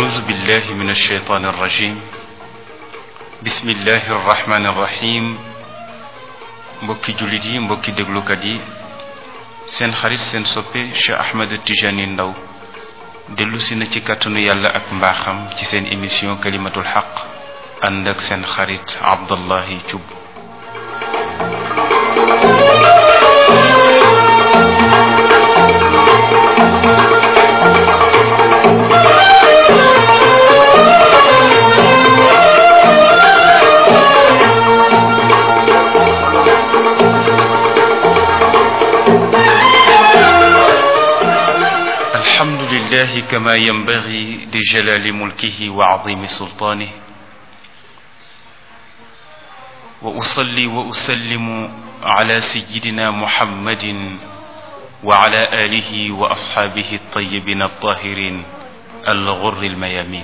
أعوذ بالله من الشيطان الرجيم بسم الله الرحمن الرحيم mbokki jullit yi mbokki déglukat yi seen xarit seen soppe Cheikh Ahmed Tijani Ndaw dellu si na ci kàttanu yàlla ak mbaaxam ci seen émission kalimatul xaq ànd ak seen xarit Abdallahi Thioub الحمد لله كما ينبغي لجلال ملكه وعظيم سلطانه واصلي واسلم على سيدنا محمد وعلى اله واصحابه الطيبين الطاهرين الغر الميامين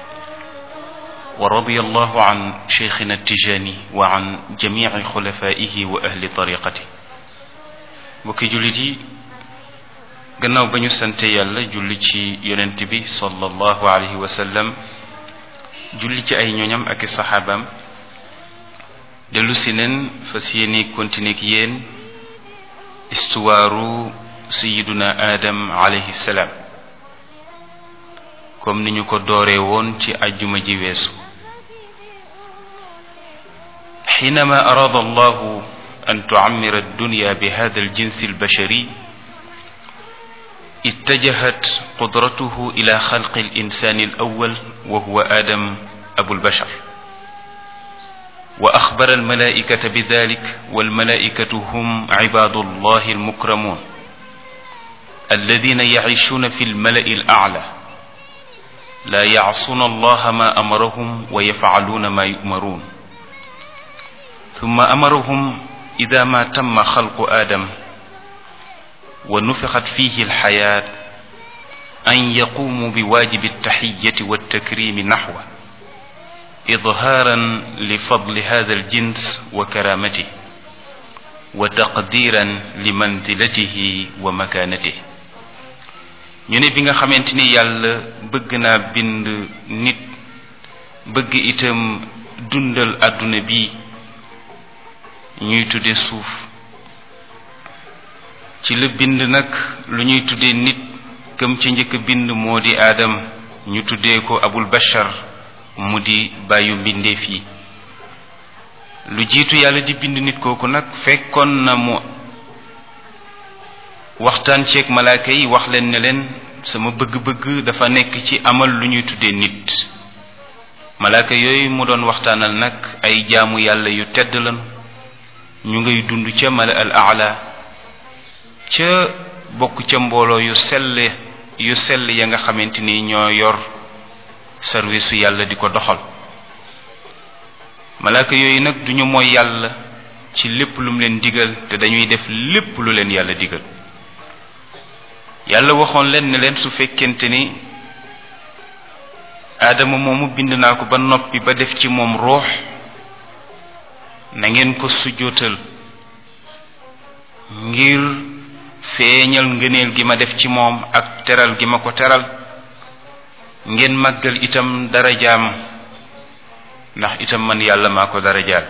ورضي الله عن شيخنا التجاني وعن جميع خلفائه واهل طريقته بكي جلدي gannaaw ba ñu sante yàlla julli ci yonent bi sallallahu alayhi wa sallam julli ci ay ñoñam ak i saxaabaam dellu si neen fas yéene continuer ak yéen istuwaaru sayiduna adam alayhi salaam comme ni ñu ko dooree woon ci ajjuma ji weesu حينما أراد الله أن تعمر الدنيا بهذا الجنس البشري اتجهت قدرته إلى خلق الإنسان الأول وهو آدم أبو البشر وأخبر الملائكة بذلك والملائكة هم عباد الله المكرمون الذين يعيشون في الملأ الأعلى لا يعصون الله ما أمرهم ويفعلون ما يؤمرون ثم أمرهم إذا ما تم خلق آدم ونفخت فيه الحياة أن يقوموا بواجب التحية والتكريم نحوه إظهارا لفضل هذا الجنس وكرامته وتقديرا لمنزلته ومكانته ñu ne bi nga xamante ni yàlla bëgg naa bind nit bëgg itam dundal àdduna bi ñuy tudde suuf ci la bind nag lu ñuy tuddee nit këm ci njëkk bind moo di aadam ñu tuddee ko abul bashar mu di bàyyu mbindeef yi lu jiitu yàlla di bind nit kooku nag fekkoon na mu waxtaan ceeg malaaka yi wax leen ne leen sama bëgg-bëgg dafa nekk ci amal lu ñuy tuddee nit malaaka yooyu mu doon waxtaanal nag ay jaamu yàlla yu tedd lan ñu ngay dund ca mala al aala ca bokk ca mbooloo yu sell yu sell ya nga xamante ni ñoo yor service su yàlla di ko doxal malaaka yooyu nag duñu mooy yàlla ci lépp lu mu leen digal te dañuy def lépp lu leen yàlla digal yàlla waxoon leen ne leen su fekkente ni aadama moomu bind naa ko ba noppi ba def ci moom ruux na ngeen ko sujjootal ngir feeñal ngëneel gi ma def ci moom ak teral gi ma ko teral ngeen màggal itam darajaam ndax itam man yàlla maa ko darajaal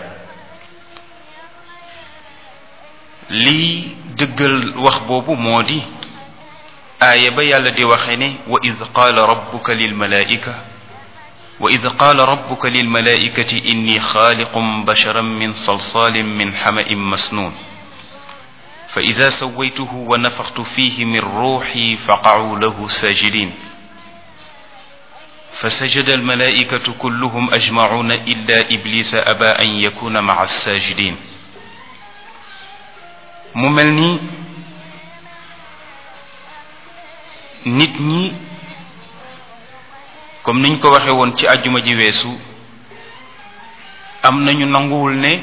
lii dëggal wax boobu moo di aaya ba yàlla di waxe ne wa id qaala rabbuka lilmalaika wa id qaala rabbuka lilmalaikati inni xaaliqum basharan min salsalin min xama'in masnun فإذا سويته ونفخت فيه من روحي فقعوا له ساجدين فسجد الملائكة كلهم أجمعون إلا إبليس أبى أن يكون مع الساجدين مملني nit ñi comme niñ ko waxe woon ci àjjuma ji weesu am nañu nanguwul ne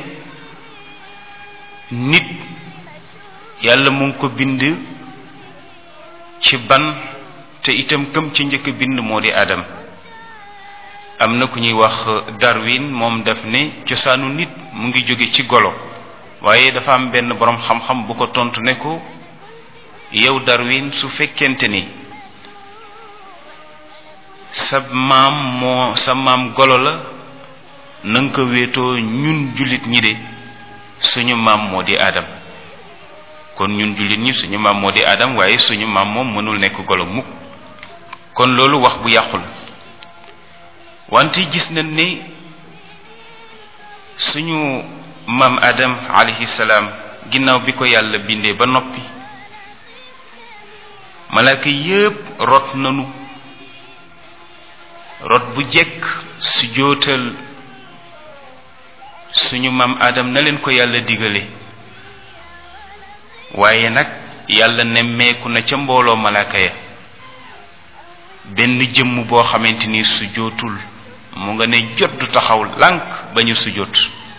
nit yàlla mu ngi ko bind ci ban te itam këm ci njëkk bind moo di adam am na ku ñuy wax Darwin moom daf ne cosaanu nit mu ngi jóge ci golo waaye dafa am benn boroom xam-xam bu ko tontu ne ko yow Darwin su fekkente ni sa maam moo sa maam golo la na nga ko wéetoo ñun jullit ñi de suñu maam moo di aadam kon ñun jullit ñi suñu maam moo di aadam waaye suñu maam moom mënul nekk golo mukk kon loolu wax bu yàqu la wante gis nañ ni suñu maam adam alayhi salaam ginnaaw bi ko yàlla bindee ba noppi malaaka yépp rot nanu rot bu jekk su jootal suñu maam adam na leen ko yàlla digale waaye nag yàlla nemmeeku na ca mbooloo malaaka ya benn jëmm boo xamante ni su jootul mu nga ne jot du taxaw lànk ba ñu sujjóot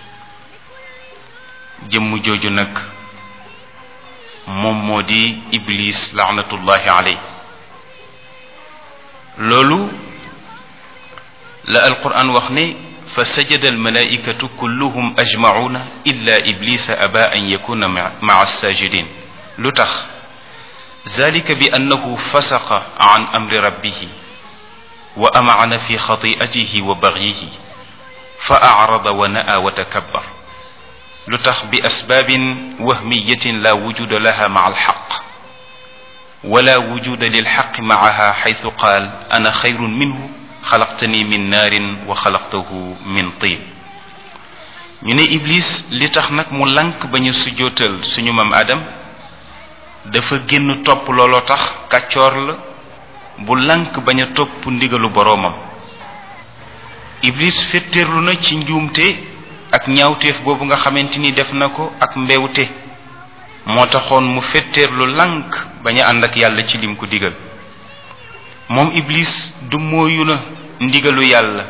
jëmm jooju nag moom moo di iblis laanatullahi aley loolu la alquran wax ne fa sajada almalaikatu kulluhum ajmacuuna illa iblisa aba an yakuna maca alsajidin lu tax ذلك بأنه فسق عن أمر ربه وأمعن في خطيئته وبغيه فأعرض ونأى وتكبر لتخ بأسباب وهمية لا وجود لها مع الحق ولا وجود للحق معها حيث قال أنا خير منه خلقتني من نار وخلقته من طين ñu ne iblis li tax nag mu lank bañu sujootal suñu mam adam dafa génn topp looloo tax kàccoor la bu lank bañ a topp ndigalu boroomam iblis fetteerlu na ci njuumte ak ñaawteef boobu nga xamante ni def na ko ak mbewte moo taxoon mu fetteerlu lank bañ a ànd ak yàlla ci lim ko digal moom iblis du mooyu na ndigalu yàlla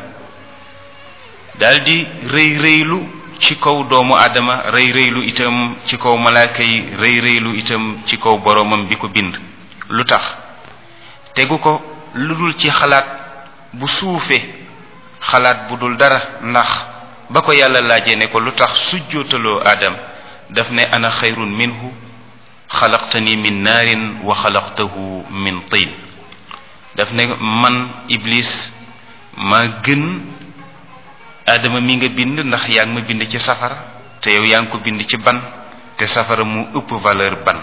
daldi rëy rëylu ci kaw doomu aadama rëy rëylu itam ci kaw malaaka yi rëy rëylu itam ci kaw boroomam bi ko bind lu tax tegu ko lu dul ci xalaat bu suufe xalaat bu dul dara ndax ba ko yàlla laajee ne ko lu tax sujjootaloo aadam daf ne ana xayrun minhu xalaqtani min naarin wa xalaqtahu min tin daf ne man iblis maa gën aadama mi nga bind ndax yaa ngi ma bind ci safara te yow yaa ngi ko bind ci ban te safara mu ëpp valeur ban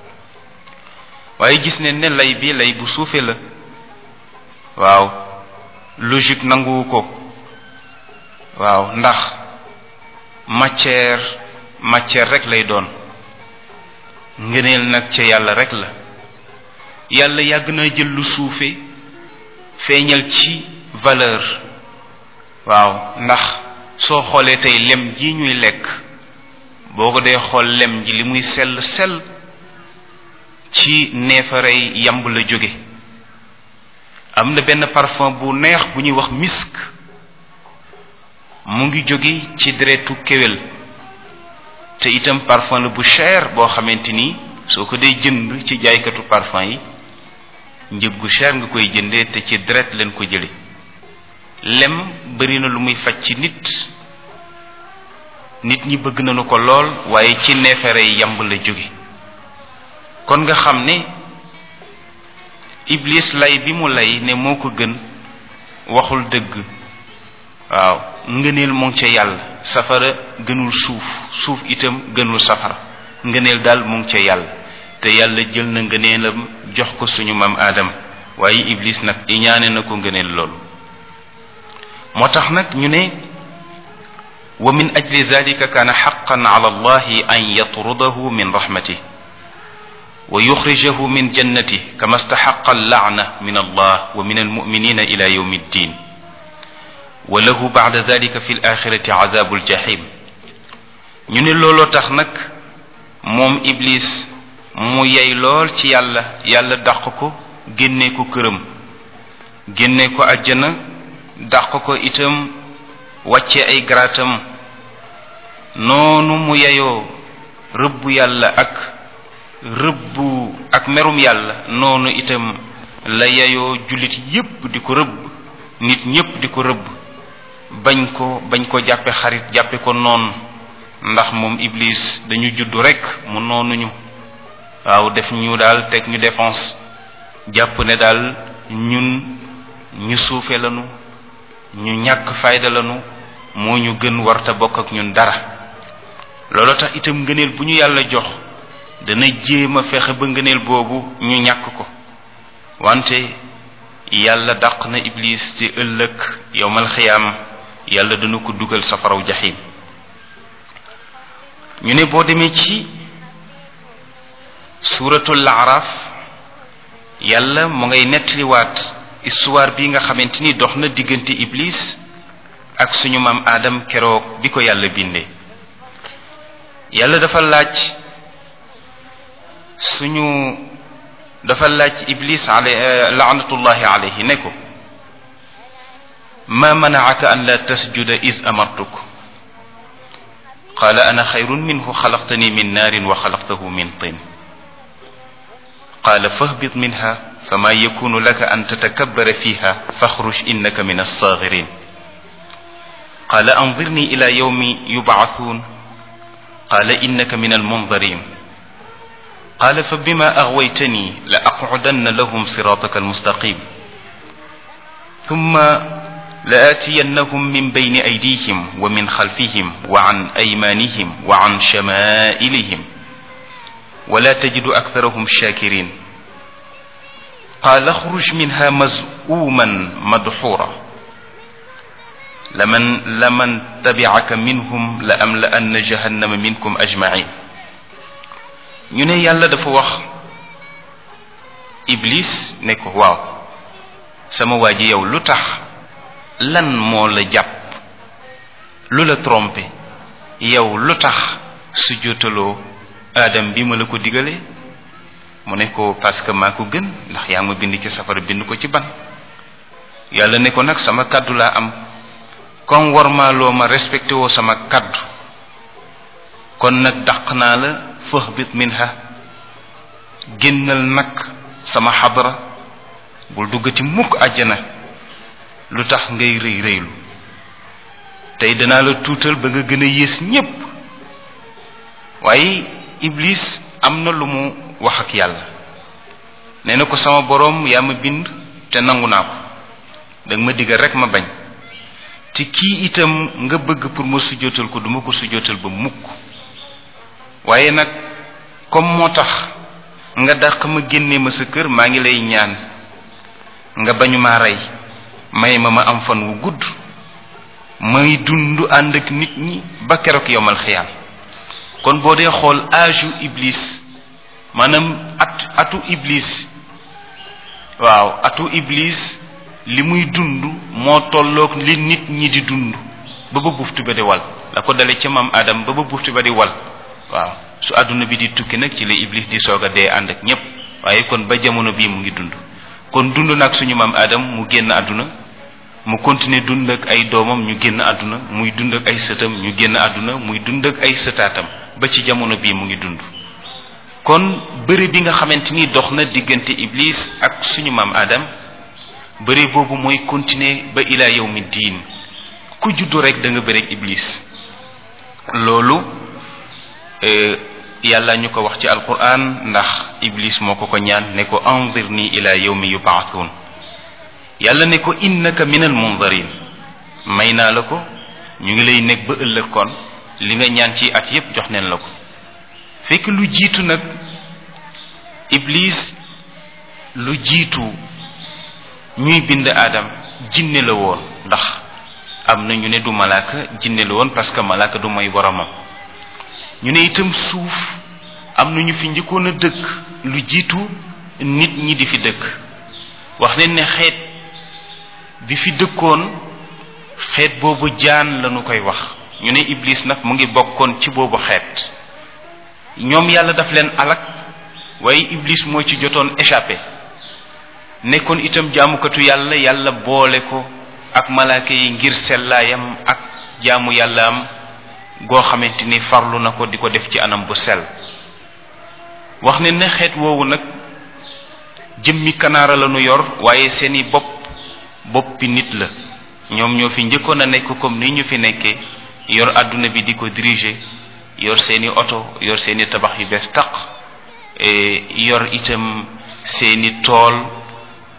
waaye gis ne ne lay bi lay bu suufe la waaw logique nanguwu ko waaw ndax matière matière rek lay doon ngëneel nag ca yàlla rek la yàlla yàgg na jël lu suufe feeñal ci valeur waaw ndax soo xoolee tey lem ji ñuy lekk boo ko dee xool lem ji li muy sell sell ci neefarey yamb la jóge am na benn parfum bu neex bu ñuy wax misk mu ngi jóge ci deretu kéwél te itam parfum la bu cher boo xamante ni soo ko dee jënd ci jaaykatu parfum yi njëg gu cher nga koy jëndee te ci deret leen ko jële lem bari na lu muy faj ci nit nit ñi bëgg nañu ko lool waaye ci neefere yamb la jóge kon nga xam ne iblis lay bi mu lay ne moo ko gën waxul dëgg waaw ngëneel mu ngi ca yàlla safara gënul suuf suuf itam gënul safara ngëneel daal mu ngi ca yàlla te yàlla jël na ngëneelam jox ko suñu maam aadam waaye iblis nag iñaane na ko ngëneel loolu moo tax nag ñu ne wa min ajli zalika kaana xaqan ala allahi an yatrudahu min rahmatih wa yuxrijahu min jannati kama staxaqa allaana min allah wa min almuminina ila yawmi ddin wa lahu bacda dalika fi alaxirati azabu aljahim ñu ne looloo tax nag moom iblis mu yey lool ci yàlla yàlla dàq ko génne ko këram génne ko àjjana dàq ko itam wàcce ay garaatam noonu mu yeyoo rëbbu yàlla ak rëbbu ak merum yàlla noonu itam la yeyoo jullit yépp di ko rëbb nit ñépp di ko rëbb bañ ko bañ ko jàppe xarit jàppe ko noonu ndax moom iblis dañu juddu rekk mu noonuñu waaw def ñu daal teg ñu défense jàpp ne daal ñun ñu suufe lanu ñu ñàkk fayda lanu moo ñu gën warta bokk ak ñun dara loolu tax itam ngëneel bu ñu yàlla jox dana jéem a fexe ba ngëneel boobu ñu ñàkk ko wante yàlla dàq na iblis ci ëllëg yowmal xiyaam yàlla dana ko dugal safaraw jaxim ñu ne boo demee ci suuratul araf yàlla mu ngay nettaliwaat histoire bi nga xamante ni dox na diggante iblis ak suñu maam aadam keroog bi ko yàlla bindee yàlla dafa laaj suñu dafa laaj iblis ale laanatullahi alayhi ne ko ma manaaka an la tasjuda is amartuk qaala ana xayrun minhu xalaqtani min naarin wa xalaqtahu min tin qaala fahbit minha fama yakunu laka an tatakabbara fiha faxruj innaka min alsaagirin qaala anzirni ila yawmi yubcathuun qaala innaka min almundarin qaala fa bima aghwaytani la aqcudanna lahum siraataka almustaqim thumma لآتينهم من بين أيديهم ومن خلفهم وعن أيمانهم وعن شمائلهم ولا تجد أكثرهم شاكرين قال اخرج منها مزؤوما مدحورا لمن لمن تبعك منهم لأملأن جهنم منكم أجمعين ñu ne yàlla dafa wax iblis ne ko waaw sama waa ji yow lu tax lan moo la jàpp lu la trompé yow lu tax su jotaloo aadam bi ma la ko digalee mu ne ko parce que maa ko gën ndax yaa ma bind ci safara bind ko ci ban yàlla ne ko nag sama kaddu laa am comme war maa loo ma respecté woo sama kaddu kon nag dàq naa la fahbit minha génnal nag sama xadra bul duggati mukk àjjana lu tax ngay rëy rëylu tey danaa la tuutal ba nga gën a yées ñépp waaye iblis am na lu mu wax ak yàlla nee na ko sama boroom yaa ma bind te nangu naa ko danga ma digal rek ma bañ te kii itam nga bëgg pour ma sujjóotal ko duma ko sujjóotal ba mukk waaye nag comme moo tax nga dàq ma génne ma sa kër maa ngi lay ñaan nga bañu maa rey may ma ma am fan wu gudd may dund ànd ak nit ñi ba keroog yomal xiyaam kon boo dee xool âge iblis maanaam at atu iblis waaw atu iblis li muy dund moo tolloog li nit ñi di dund ba ba buftu ba di wal la ko dale ca maam Adam ba ba buftu ba di wal waaw su àdduna bi di tukki nag ci la iblis di soog a dee ànd ak ñépp waaye kon ba jamono bii mu ngi dund kon dund nag suñu maam Adam mu génn àdduna mu continuer dund ak ay doomam ñu génn àdduna muy dund ak ay sëtam ñu génn àdduna muy dund ak ay sëtaatam ba ci jamono bii mu ngi dund kon bëri bi nga xamante ni dox na diggante iblis ak suñu maam Adam bëri boobu mooy continuer ba ila yawmi diin ku juddu rek da nga bëri ak iblis loolu yàlla ñu ko wax ci alquran ndax iblis moo ko ko ñaan ne ko anzirni ila yawmi yubaathuun yàlla ne ko innaka min al mundarin may naa la ko ñu ngi lay nekk ba ëllëg kon li nga ñaan ci at yépp jox neen la ko fekk lu jiitu nag iblis lu jiitu ñuy bind aadam jinne la woon ndax am na ñu ne du malaaka jinne la woon parce que malaaka du mooy boromam ñu ne itam suuf am na ñu fi njëkkoon a dëkk lu jiitu nit ñi di fi dëkk wax nañ ne xeet bi fi dëkkoon xeet boobu jaan lañu koy wax ñu ne iblis nag mu ngi bokkoon ci boobu xeet ñoom yàlla daf leen alak waaye iblis moo ci jotoon échappé nekkoon itam jaamukatu yàlla yàlla boole ko ak malaaka yi ngir sellaayam ak jaamu yàlla am goo xamante ni farlu na ko di ko def ci anam bu sell wax ne ne xeet woowu nag jëmmi kanaara la nu yor waaye seeni bopp boppi nit la ñoom ñoo fi njëkkoon a nekk comme ni ñu fi nekkee yor àdduna bi di ko diriger yor seeni oto yor seeni tabax yu bees taq yor itam seeni tool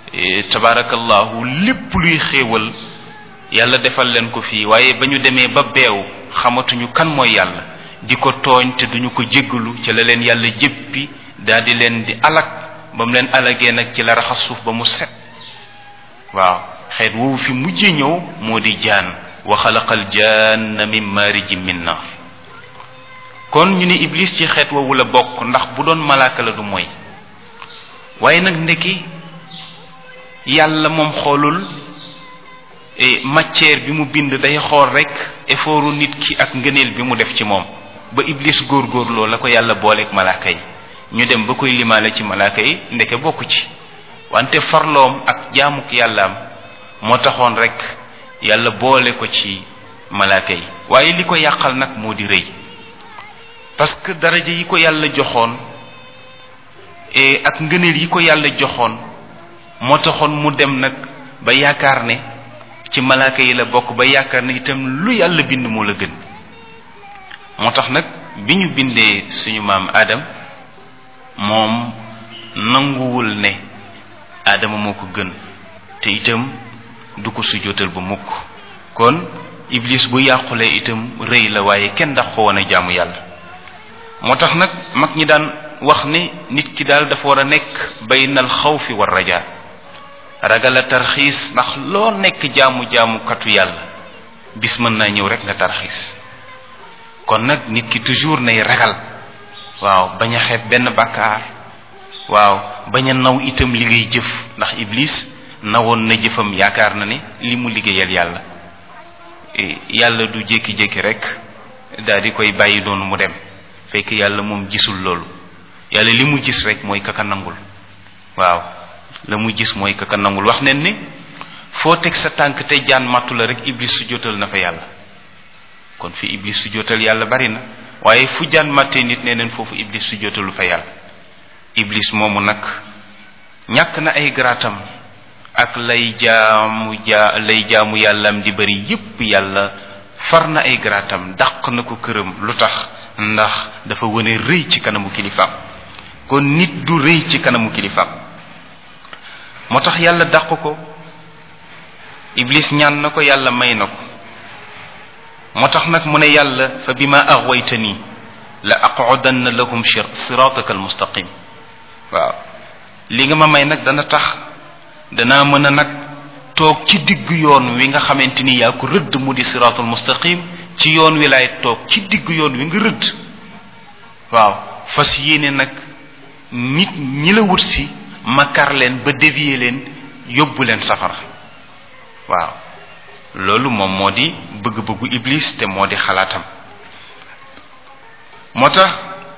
tabarakallahu lépp luy xéewal yàlla defal leen ko fii waaye ba ñu demee ba beew xamatuñu kan mooy yàlla di ko tooñ te duñu ko jéggalu ci la leen yàlla jéppi daal di leen di alag ba mu leen alagee nag ci la raxas suuf ba mu set waaw xeet woowu fi mujjee ñëw moo di jaan wa xalaqal janna min maarijin min naar kon ñu ne iblis ci xeet woowu la bokk ndax bu doon malaaka la du mooy waaye nag ndeki yàlla moom xoolul matière bi mu bind day xool rek effortu nit ki ak ngëneel bi mu def ci moom ba iblis góorgóorloo la ko yàlla booleeg malaaka yi ñu dem ba koy limaale ci malaaka yi ndeke bokku ci wante farloom ak jaamuk yàllaam moo taxoon rek yàlla boole ko ci malaaka yi waaye li ko yàqal nag moo di rëy parce que daraja yi ko yàlla joxoon ak ngëneel yi ko yàlla joxoon moo taxoon mu dem nag ba yaakaar ne ci malaaka yi la bokk ba yaakaar ne itam lu yàlla bind moo la gën moo tax nag bi ñu bindee suñu maam Adam moom nanguwul ne Adama moo ko gën te itam du ko sujjóotal ba mukk kon iblis bu yàqulee itam rëy la waaye kenn ndax ko woon a jaamu yàlla moo tax nag mag ñi daan wax ne nit ki daal dafa war a nekk baynal xawfi war rajaa ragal a tarxiis ndax loo nekk jaamu jaamu katu yàlla bis mën naa ñëw rek nga tarxiis kon nag nit ki toujours nay ragal waaw bañ a xeeb benn bàkkaar waaw bañ a naw itam li ngay jëf ndax iblis nawoon na jëfam yaakaar na ne li mu liggéeyal yàlla yàlla du jékki-jékki rek daal di koy bàyyi noonu mu dem fekk yàlla moom gisul loolu yàlla li mu gis rek mooy kaka nangul waaw la mu gis mooy kaka nangul wax nen ni foo teg sa tànk te jaan màttu la rek iblis su jotal na fa yàlla kon fi iblis su jotal yàlla bari na waaye fu jaan màttee nit nee neen foofu iblis su jotalu fa yàlla iblis moomu nag ñàkk na ay garaatam ak lay jaamu jaa lay jaamu yàllam di bari yépp yàlla far na ay garaatam dàq na ko këram lu tax ndax dafa wane rëy ci kanamu kilifaam kon nit du rëy ci kanamu kilifaam moo tax yàlla dàq ko iblis ñaan na ko yàlla may na ko moo tax nag mu ne yàlla fa bima aghwaytani la aq'udanna lahum sirataka almustaqim waaw li nga ma may nag dana tax danaa mën a nag toog ci digg yoon wi nga xamante ni yaa ko rëdd mu di siratul mustaqim ci yoon wi laay toog ci digg yoon wi nga rëdd waaw fas yéene nag nit ñi la wut si ma kar leen ba dévier leen yóbbu leen safara waaw loolu moom moo di bëgg-bëggu iblis te moo di xalaatam moo tax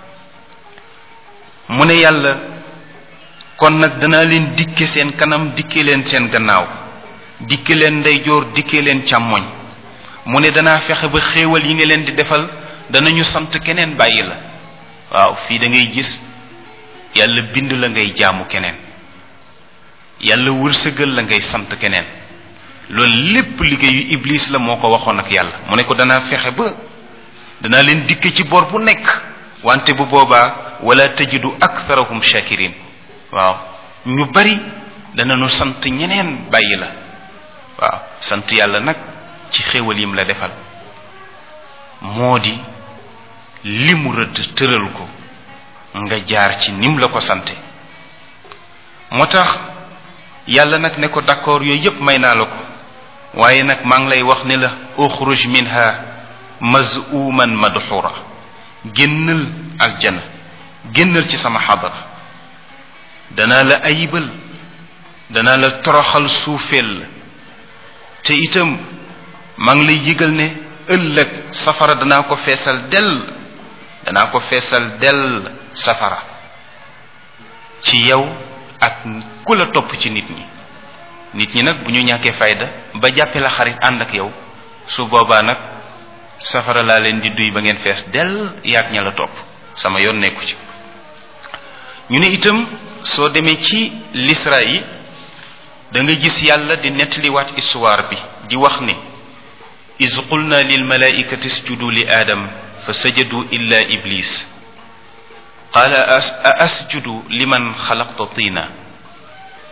mu ne yàlla kon nag danaa leen dikke seen kanam dikke leen seen gannaaw dikke leen ndeyjoor dikke leen càmmoñ mu ne danaa fexe ba xéewal yi nga leen di defal danañu sant keneen bàyyi la waaw fii da ngay gis yàlla bind la ngay jaamu keneen yàlla wërsëgal la ngay sant keneen loolu lépp liggéeyu iblis la moo ko waxoon ak yàlla mu ne ko danaa fexe ba danaa leen dikke ci bor bu nekk wante bu boobaa wala tajidu aktharahum shakirin waaw ñu bari danañu sant ñeneen bàyyi la waaw sant yàlla nag ci xéewal yim la defal moo di li mu rëdd tëral ko nga jaar ci nim la ko sante moo tax yàlla nag ne ko d'accord yooyu yépp may naa la ko waaye nag maa ngi lay wax ne la uxruj minha mazuman madxura génnal aljana génnal ci sama xadara danaa la ayibal danaa la toroxal suufeel la te itam maa ngi lay yëgal ne ëllëg safara danaa ko feesal dell danaa ko feesal dell safara ci yow ak ku la topp ci nit ñi nit ñi nag bu ñu ñàkkee fayda ba jàppee la xarit ànd ak yow su boobaa nag safara laa leen di duy ba ngeen fees dell yaag ña la topp sama yoon nekku ci ñu ne itam soo demee ci lisra yi da nga gis yàlla di nettaliwaat histoire bi di wax ne iz qulna lil malaikati isjudu li aadam fa sajadu illa iblis qaala a asjudu liman xalaqta tina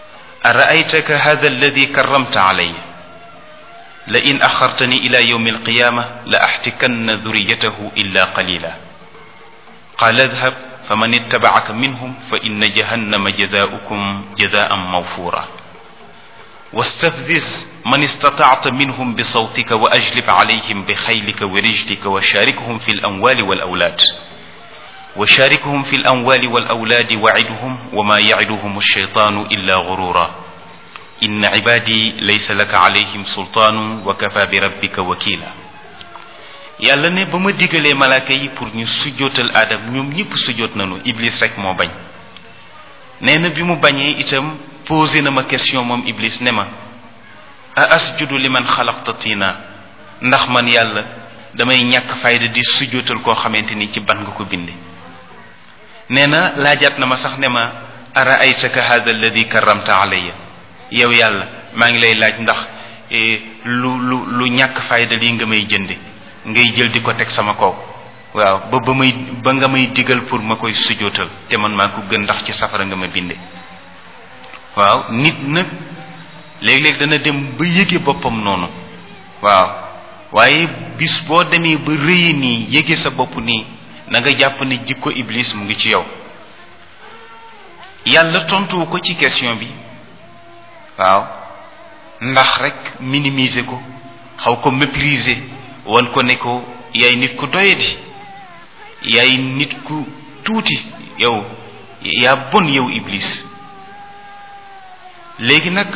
أرأيتك هذا الذي كرمت علي لئن أخرتني إلى يوم القيامة لأحتكن ذريته إلا قليلا قال اذهب فمن اتبعك منهم فإن جهنم جزاؤكم جزاء موفورا واستفزز من استطعت منهم بصوتك وأجلب عليهم بخيلك ورجلك وشاركهم في الأموال والأولاد وشاركهم في الأموال والأولاد وعدهم وما يعدهم الشيطان إلا غرورا إن عبادي ليس لك عليهم سلطان وكفى بربك وكيلا yàlla ne ba ma digalee malaaka yi pour ñu sujjootal aadam ñoom ñëpp sujjoot nañu iblis rek moo bañ nee na bi mu bañee itam posé na ma question moom iblis ne ma a asjudu liman xalaqta tina ndax man yàlla damay ñàkk fayda di sujjootal koo xamante ni ci ban nga ko binde nee na laajaat na ma sax ne ma ara aytaka hada alladi karamta alayya yow yàlla maa ngi lay laaj ndax lu lu lu ñàkk fayda lii nga may jënde ngay jël di ko teg sama kaw waaw ba ba may ba nga may digal pour ma koy sujootal te man maa ko gën ndax ci safara nga ma binde waaw nit nag léeg-léeg dana dem ba yëge boppam noonu waaw waaye bis boo demee ba rëyi nii yëge sa bopp nii na nga jàpp ne jikko iblis mu ngi ci yow yàlla tontuwu ko ci question bi waaw ndax rek minimiser ko xaw ko mépriser wan ko ne ko yaay nit ku doyadi yaay nit ku tuuti yow yaa bon yow iblis léegi nag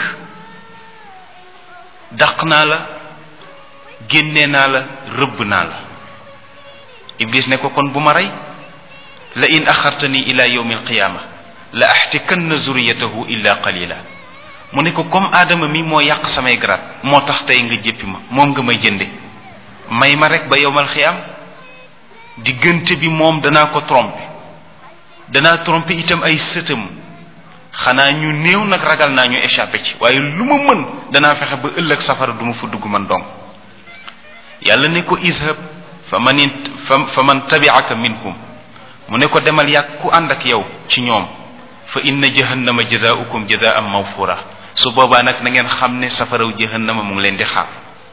daq naa la génne naa la rëbb naa la iblis ne ko kon bu ma rey la in axartani ila yawmi alqiyama la axtikanna zuriyatahu illa qalila mu ne ko comme aadama mi moo yàq samay garaat moo tax tey nga jéppi ma moom nga may jënde may ma rek ba yowmal xiyaam diggante bi moom danaa ko tromper danaa tromper itam ay sëtam xanaa ñu néew nag ragal naa ñu échappé ci waaye lu ma mën danaa fexe ba ëllëg safara du ma fa dugg man dong yàlla ne ko ishab fa man fa man tabi'aka minhum mu ne ko demal yàgg ku ànd ak yow ci ñoom fa inna jahannama jazaa'ukum jazaa'an mawfura su boobaa nag na ngeen xam ne safaraw jahannama mu ngi leen di xaar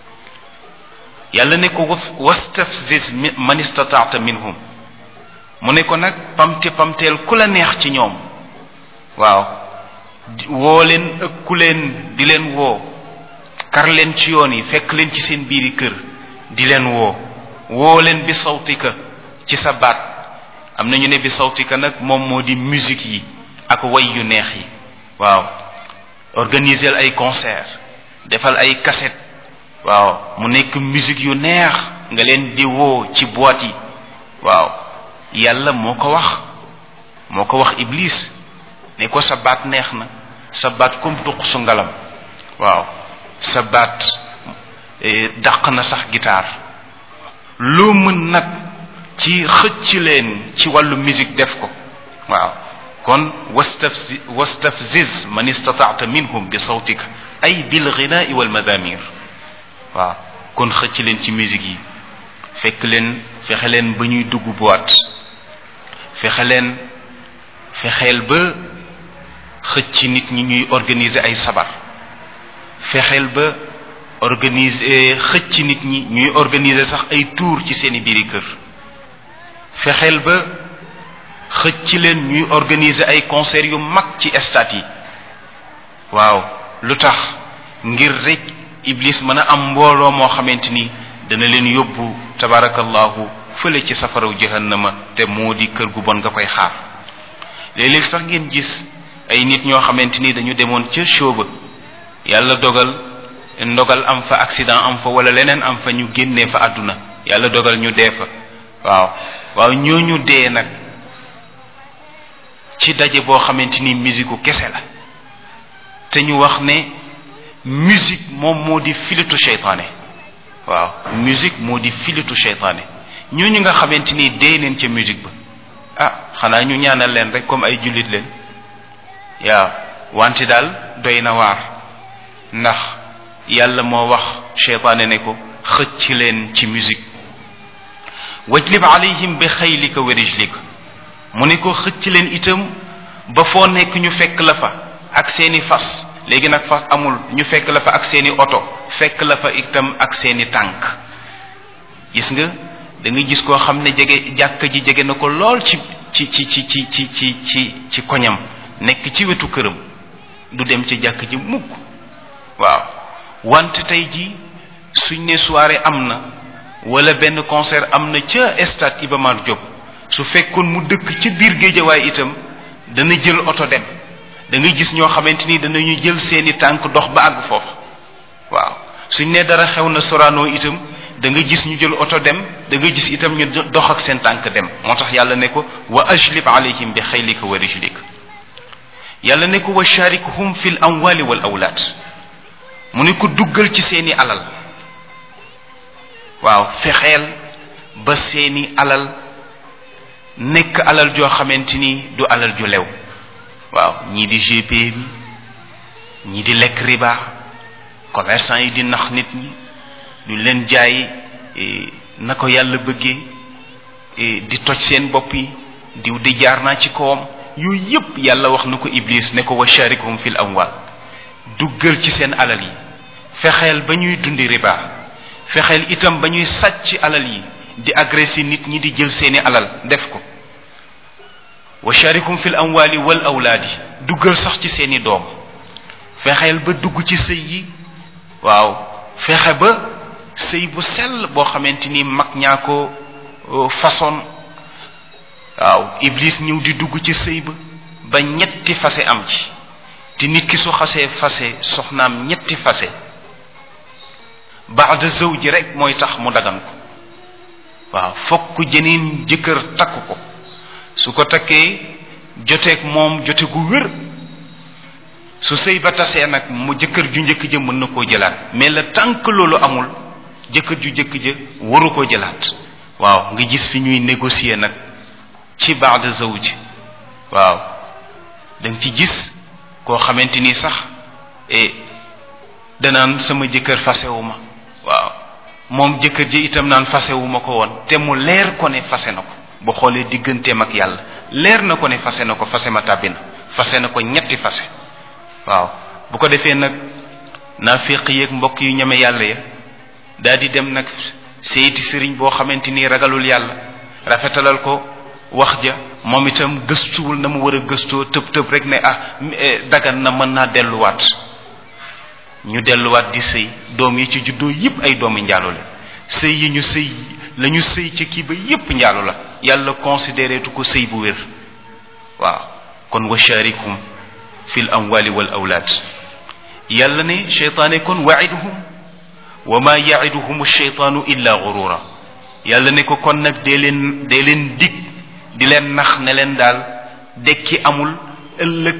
yàlla ne ko wastafziz man istataata minhum mu ne ko nag pamte pamteel ku la neex ci ñoom waaw woo leen ëkku leen di leen woo kar leen ci yoon yi fekk leen ci seen biiri kër di leen woo woo leen bi sawtika ci sa baat am na ñu ne bi sawtika nag moom moo di musique yi ak way yu neex yi waaw organiser ay concert defal ay cassette waaw mu nekk musique yu neex nga leen di woo ci boîte yi waaw yàlla moo ko wax moo ko wax iblis ne ko sa baat neex na sa baat comme duq su ngalam waaw sa baat dàq na sax guitare loo mën nag ci xëcc leen ci wàllu musique def ko waaw kon wastafzi wastafziz man istataata minhum bi sawtika ay bil ghinaai wal madamir waaw kon xëcc leen ci musique yi fekk leen fexe leen ba ñuy dugg boîte fexe leen fexeel ba xëcc nit ñi ñuy organiser ay sabar fexeel ba organiser xëcc nit ñi ñuy organiser sax ay tour ci seeni biiri kër fexeel ba xëcc leen ñuy organiser ay concert yu mag ci stade yi waaw lu tax ngir rek iblis mën a am mbooloo moo xamante ni dana leen yóbbu tabarakallahu fële ci safaraw jahannama te moo di kër gu bon nga koy xaar léeg-léeg sax ngeen gis ay nit ñoo xamante ni dañu demoon ca show ba yàlla dogal ndogal am fa accident am fa wala leneen am fa ñu génnee fa àdduna yàlla dogal ñu dee fa waaw waaw ñooñu dee nag ci daje boo xamante ni musique kese la te ñu wax ne musique moom moo di filitu seytaane waaw musique moo di filitu seytaane ñooñu nga xamante ni dee neen ca musique ba ah xanaa ñu ñaanal leen rek comme ay jullit leen yaa wante daal doy na waar ndax yàlla moo wax seytaane ne ko xëcc leen ci musique wajlib alayhim bi xaylika wa rijlika mu ne ko xëcc leen itam ba foo nekk ñu fekk la fa ak seeni fas léegi nag fa amul ñu fekk la fa ak seeni oto fekk la fa itam ak seeni tànk gis nga da nga gis koo xam ne jege jàkka ji jege na ko lool ci ci ci ci ci ci ci ci ci koñam nekk ci wetu këram du dem ci jàkk ji mukk waaw wante tey ji suñ ne soirée am na wala benn concert am na ca stade Iba Mar Diop su fekkoon mu dëkk ci biir géejawaay itam dana jël oto dem da ngay gis ñoo xamante ni danañu jël seeni tànk dox ba àgg foofu waaw suñ ne dara xew na Sorano itam da nga gis ñu jël oto dem da nga gis itam ñu dox ak seen tànk dem moo tax yàlla ne ko wa ajlib alayhim bi xaylika wa rijlika yàlla ne ko wa sharikhum fil amwali wal awlaad mu ne ko duggal ci seeni alal waaw fexeel ba seeni alal nekk alal joo xamante ni du alal ju lew waaw ñii di GP bi ñii di lekk riba commerçant yi di nax nit ñi duñ leen jaay na ko yàlla bëggee di toj seen bopp yi diw di jaar naa ci kawam yooyu yépp yàlla wax na ko iblis ne ko wa sharikhum fil amwal duggal ci seen alal yi fexeel ba ñuy dundi riba fexeel itam ba ñuy sàcc alal yi di agressé nit ñi di jël seeni alal def ko wa sharikhum fil amwali wal awlaadi duggal sax ci seeni doom fexeel ba dugg ci sëy yi waaw fexe ba sëy bu sell boo xamante ni mag ñaa ko façon waaw iblis ñëw di dugg ci sëy ba ba ñetti fase am ci te nit ki su xasee fase soxnaam ñetti fase baada zawji rek mooy tax mu dagan ko waaw fokk jeneen jëkkër takk ko su ko takkee joteeg moom jote gu wér su sëy ba tasee nag mu jëkkër ju njëkk ja mën na koo jëlaat mais le tant que loolu amul jëkkër ju njëkk ja waru koo jëlaat waaw nga gis fi ñuy négocier nag ci baada zawj waaw da nga ci gis koo xamante ni sax e danaan sama jëkkër fasewu ma waaw moom jëkkër ji itam naan fasewu ma ko woon te mu leer ko ne fase na ko bu xoolee digganteem ak yàlla leer na ko ne fase na ko fase ma tàbbi na fase na ko ñetti fase waaw bu ko defee nag naafiq yeeg mbokk yu ñeme yàlla ya daal di dem nag seyti sëriñ boo xamante ni ragalul yàlla rafetalal ko wax ja moom itam gëstuwul na mu war a gëstoo tëb tëb rek ne ah dagan na mën naa delluwaat ñu delluwaat di sëy doom yi ci juddoo yépp ay doomi njaalo la sëy yi ñu sëy la ñu sëy ci kii ba yépp njaalo la yàlla considéré tu ko sëy bu wér waaw kon wa sharikum fi l amwali wal awlaad yàlla ne cheytaane kon waiduhum wa ma yaiduhum cheytaanu illa gurura yàlla ne ko kon nag dee leen dee leen dig di leen nax ne leen daal dekki amul ëllëg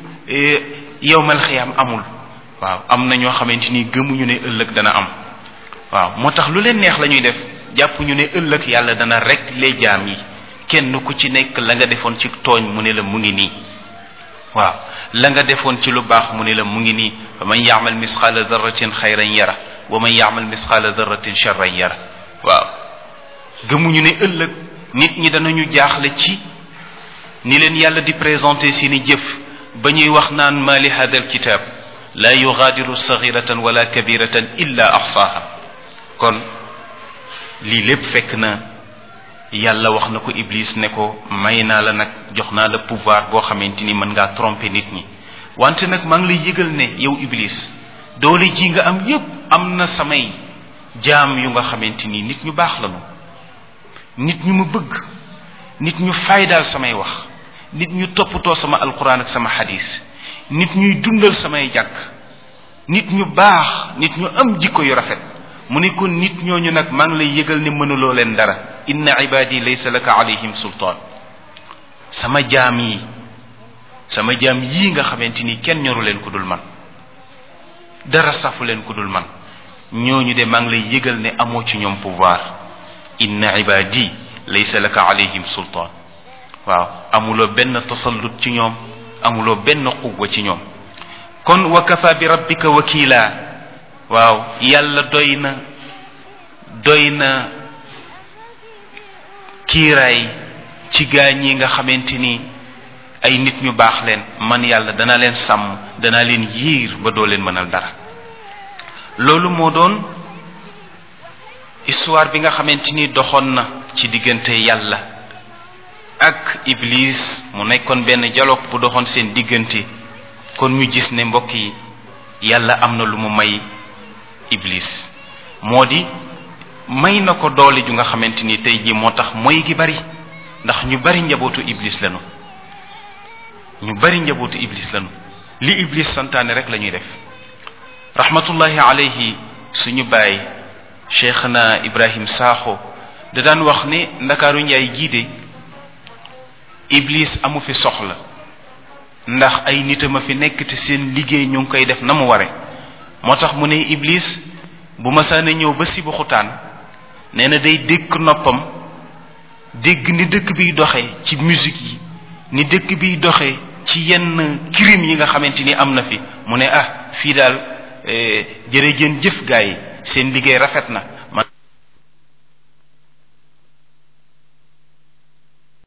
yowmal xiyaam amul waaw am na ñoo xamante ni gëmuñu ne ëllëg dana am waaw moo tax lu leen neex la ñuy def jàpp ñu ne ëllëg yàlla dana rek les jaam yi kenn ku ci nekk la nga defoon ci tooñ mu ne la mu ngi nii waaw la nga defoon ci lu baax mu ne la mu ngi nii fa man yaamal misqaala darratin xayran yara wa man yaamal misqaala darratin charran yara waaw gëmuñu ne ëllëg nit ñi danañu jaaxle ci ni leen yàlla di présenté seeni jëf ba ñuy wax naan ma li hada alkitab la yugaadiru saxiratan wala kabiratan illa axsaaha kon lii lépp fekk na yàlla wax na ko iblis ne ko may naa la nag jox naa la pouvoir boo xamante ni mën ngaa tromper nit ñi wante nag maa ngi lay yëgal ne yow iblis doole ji nga am yépp am na samay jaam yu nga xamante ni nit ñu baax lañu nit ñu ma bëgg nit ñu faydaal samay wax nit ñu toppatoo sama alquran ak sama xadis nit ñuy dundal samay jàkk nit ñu baax nit ñu am jikko yu rafet mu ne kon nit ñooñu nag maa ngi lay yëgal ne mënuloo leen dara inna ibadi laysa laka alayhim sultaan sama jaam yi sama jaam yii nga xamante ni kenn ñoru leen ku dul man dara safu leen ku dul man ñooñu de maa ngi lay yëgal ne amoo ci ñoom pouvoir inna ibadi laysa laka alayhim sultaan waaw amuloo benn tasallut ci ñoom amuloo benn quwwa ci ñoom kon wa kafa bi rabbika wakila waaw yàlla doy na doy na kiiraay ci gaañ yi nga xamante ni ay nit ñu baax leen man yàlla dana leen sàmm dana leen yiir ba doo leen mënal dara loolu moo doon histoire bi nga xamante ni doxoon na ci diggante yàlla ak iblis mu nekkoon benn dialogue bu doxoon seen diggante kon ñu gis ne mbokk yi yàlla am na lu mu may iblis moo di may na ko doole ju nga xamante ni tey jii moo tax mooy gi bari ndax ñu bari njabootu iblis lañu ñu bari njabootu iblis lañu li iblis santaane rek la ñuy def rahmatullahi alayhi suñu baay cheikhna ibrahim saaxo da daan wax ne ndakaaru njaay jiide iblis amu fi soxla ndax ay nitam a fi nekk te seen liggéey ñu ngi koy def na mu ware moo tax mu ne iblis bu masaana ñëw ba si bu xutaan nee na day dégg noppam dégg ni dëkk biy doxee ci musique yi ni dëkk biy doxee ci yenn crime yi nga xamante ni am na fi mu ne ah fii daal jërëjën jëf gaa yi seen liggéey rafet na